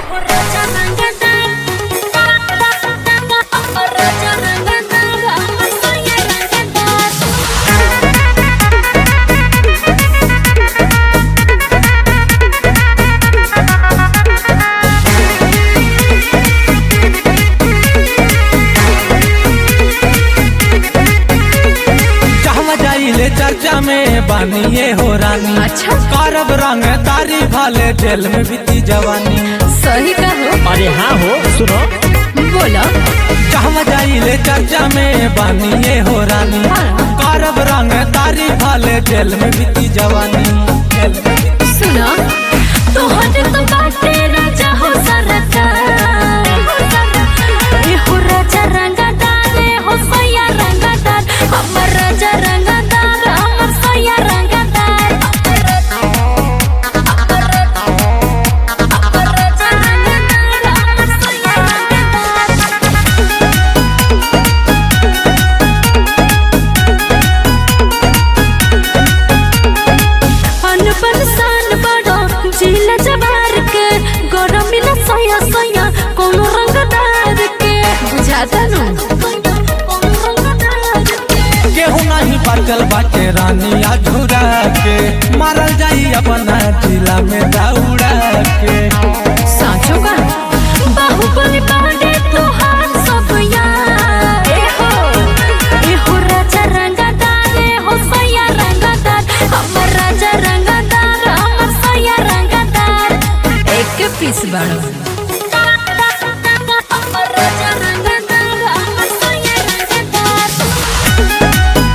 कहवा जाइले चर्चा में बानिए हो रानी अच्छा। करब रंग तारी भाले जेल में बीती जवानी सही कहो अरे हाँ हो सुनो बोलो कहवा जाइले चर्चा में बानिए हो रानी हाँ। करब रंग तारी भाले जेल में बीती जवानी जेल में बीती- सुनो तोहरे तो बाटे राजा हो सरकार ए हो राजा रंगदार ए हो सैया रंगदार हमर राजा रंगदार हमर सैया रंगदार हमर राजा रंगदार हमर सैया रंगदार अनपन सान बड़ो जिला जवार के गरम मिला सया सया कोनो रंगदार के बुझाता नु कोनो रंगदार के केहू नहीं बचल बाटे रानी अधूरा के मारल जाई अपना जिला में दौड़ा के साचो का बाहुबली बांधे तोहार सब यार ए हो ए हो राजा रंगदार ए हो सैया रंगदार हमर राजा रंगदार हमर सैया रंगदार एक पीस बड़ो हमर राजा रंगदार हमर सैया रंगदार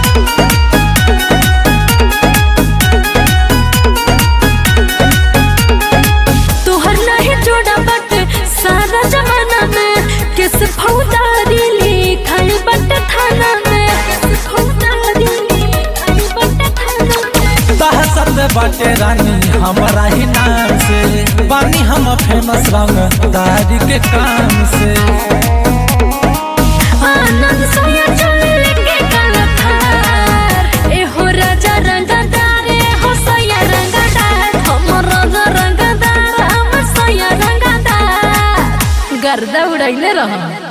तोहर नहीं जोड़ा बट सारा जमाना में किस फौदारी लिखाई बट थाना में किस फौदारी लिखाई बट थाना में दहशत बाटे रानी हमारा ही नाम से बानी हम फेमस रंग दारी के काम से आनंद सोया चल लेके कलथार ए हो राजा रंगदार ए हो सोया रंगदार हम राजा रंगदार हम सोया रंगदार गर्दा उड़ैले रह